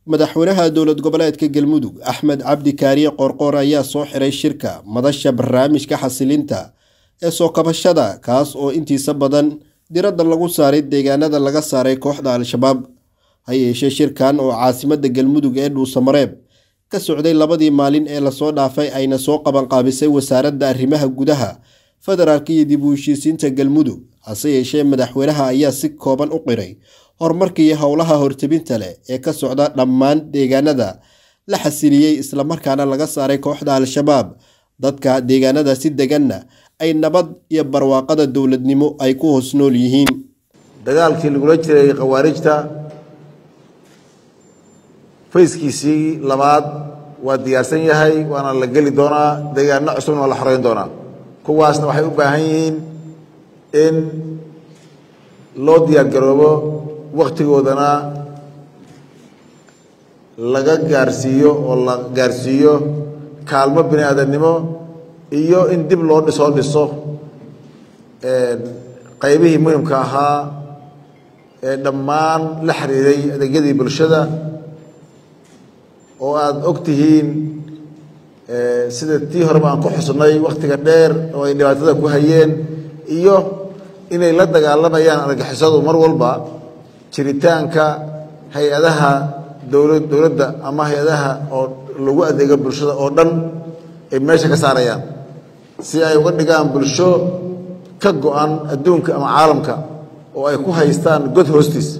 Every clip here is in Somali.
madaxweynaha dowlad goboleedka galmudug axmed cabdi kaariye qoorqoor ayaa soo xiray shirka madasha barnaamijka xasilinta ee soo kabashada kaas oo intiisa badan diradda lagu saaray deegaanada laga saaray kooxda al-shabaab ha yeeshee shirkan oo caasimada galmudug ee dhuusamareeb ka socday labadii maalin ee lasoo dhaafay ayna soo qabanqaabisay wasaaradda arrimaha gudaha federaalk iyo dib u heshiisiinta galmudug hase yeeshee madaxweynaha ayaa si kooban u qiray horumarkii howlaha hortebinta leh ee ka socda dhammaan deegaanada la xasiliyey islamarkaana laga saaray kooxda al-shabaab dadka deegaanada si deganna ay nabad iyo barwaaqada dowladnimo ay ku hoos nool yihiin dagaalkii lagula jiray khawaarijta fayskiisii labaad waa diyaarsan yahay waana la geli doonaa deegaano cusubna waa la xoreyn doonaa kuwaasna waxay u baahan yihiin in loo diyaargaroobo wakhtigoodana laga gaarsiiyo oo la gaarsiiyo kaalmo bini aadamnimo iyo in dib loo dhisoo dhiso qaybihii muhimka ahaa ee dhammaan la xiriiray adeegyadii bulshada oo aada og tihiin sida tii horeba aan ku xusnay wakhtiga dheer oo ay dhibaatada ku hayeen iyo inay la dagaalamayaan argixisadu mar walba jiritaanka hay-adaha dowla dowladda ama hay-adaha oo lagu adeego bulshada oo dhan ay meesha ka saarayaan si ay uga dhigaan bulsho ka go-an adduunka ama caalamka oo ay ku haystaan god hoostiis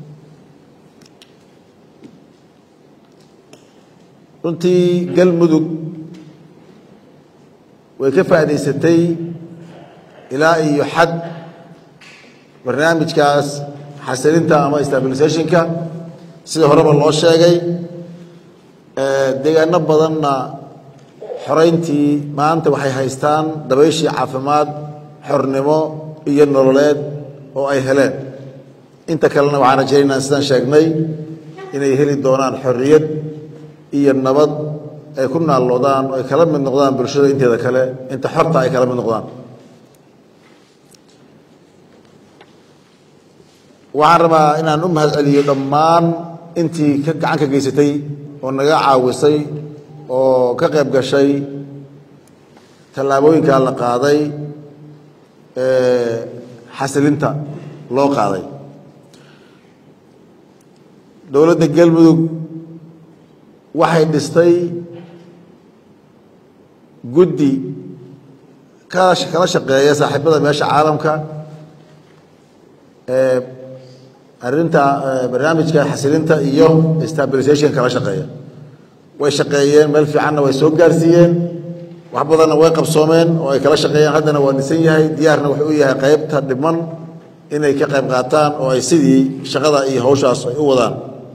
runtii galmudug way ka faa'idaysatay ilaa iyo xad barnaamijkaas xasilinta ama stabilisationka sida horeba loo sheegay deegaano badanna xoreyntii maanta waxay haystaan dabayshii caafimaad xornimo iyo nololeed oo ay heleen inta kalena waxaan rajaynaynaa sidaan sheegnay inay heli doonaan xorriyad iyo nabad ay ku naalloodaan oo ay kala mid noqdaan bulshada inteeda kale inta xorta ay kala mid noqdaan waxaan rabaa inaan u mahad celiyo dhammaan intii ka gacan ka geysatay oo naga caawisay oo ka qayb gashay tallaabooyinkaa la qaaday xasilinta loo qaaday dowladda galmudug waxay dhistay guddi kala shaqeeya saaxiibada meesha caalamka arrinta barnaamijka xasilinta iyo stabilisation kala shaqeeya way shaqeeyeen meel fiicanna way soo gaarsiiyeen wax badanna way qabsoomeen oo ay kala shaqeeyeen haddana waa dhisan yahay diyaarna wuxuu u yahay qaybta dhiman inay ka qayb qaataan oo ay sidii shaqada iyo hawshaas ay u wadaan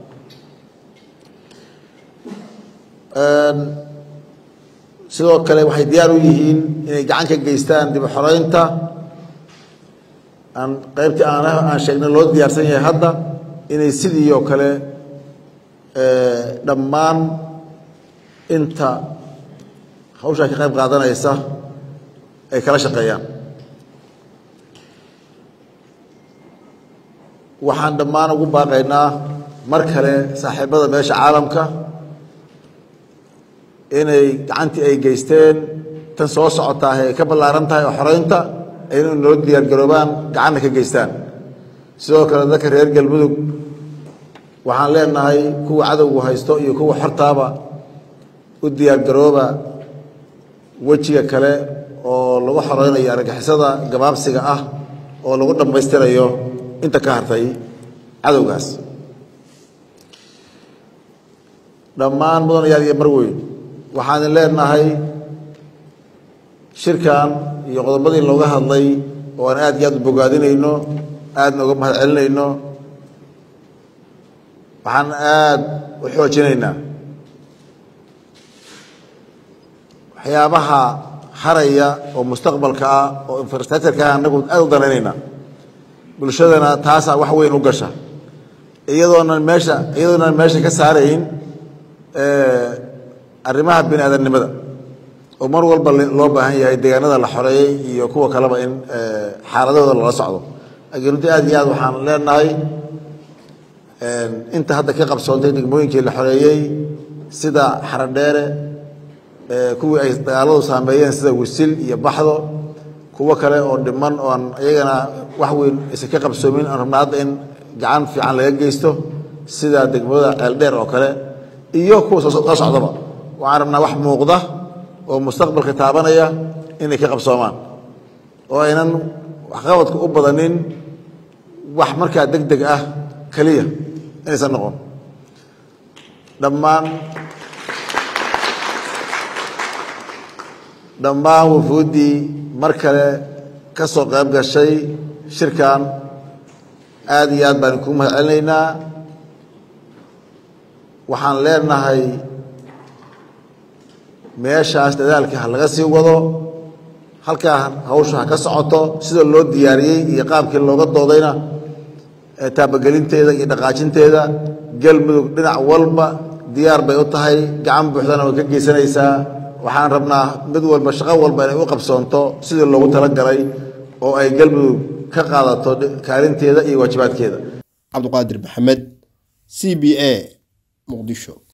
sidoo kale waxay diyaar u yihiin inay gacan ka geystaan dib u xoreynta aan qaybtii aan aan sheegnay loo diyaarsan yahay hadda inay sidii oo kale dhammaan inta hawshaa ka qayb qaadanaysa ay kala shaqeeyaan waxaan dhammaan ugu baaqaynaa mar kale saaxiibada meesha caalamka inay gacantii ay geysteen tan soo socotaah ay ka ballaaran tahay oo xoreynta inay noo diyaargaroobaan gacanna ka geystaan sidoo kale dadka reer galmudug waxaan leenahay kuwa cadowgu haysto iyo kuwa xortaaba u diyaargarooba wejiga kale oo lagu xoreynayo argixisada gabaabsiga ah oo lagu dhammaystirayo inta ka hartay cadowgaas dhammaan mudanayaal iyo marweyn waxaan leenahay shirkan iyo qodobadii looga hadlay oo aan aad iyo aad u bogaadinayno aadna uga mahad celinayno waxaan aad u xoojinaynaa waxyaabaha haraya oo mustaqbalka ah oo infrastructureka ah anagu aad u danaynaynaa bulshadana taasaa wax weyn u gasha iyadoonan meesha iyadoonan meesha ka saarayn arrimaha bini aadamnimada oo mar walba loo baahan yahay deegaanada la xoreeyey iyo kuwa kaleba in xaaladahooda lala socdo laakiin runtii aad iyo aad waxaan leenahay inta hadda ka qabsoontay degmooyinkii la xoreeyey sida xaradheere kuwii ay dagaaladu saameeyeen sida wisil iyo baxdo kuwo kale oo dhiman oo aan iyagana wax weyn aysan ka qabsoomin aan rabnaa hadda in gacan fiican laga geysto sida degmada ceeldheer oo kale iyo kuwa soo socdaba waxaan rabnaa wax muuqda oo mustaqbalka taabanaya inay ka qabsoomaan oo aynan waxqabadka u badanin wax markaa deg deg ah keliya inaysan noqon dhammaan dhammaan wafuuddii mar kale ka soo qayb gashay shirkan aad iyo aad baan kuu mahad celinaynaa waxaan leenahay meeshaas dadaalka ha laga sii wado halkaa hawsha ha ka socoto sida loo diyaariyey iyo qaabkii looga doodayna taabagelinteeda iyo dhaqaajinteeda galmudug dhinac walba diyaar bay u tahay gacan buuxdana way ka geysanaysaa waxaan rabnaa mid walba shaqo walba inay u qabsoonto sidii loogu talagalay oo ay galmudug ka qaadato kaalinteeda iyo waajibaadkeeda cabduqaadir maxamed c b a muqdisho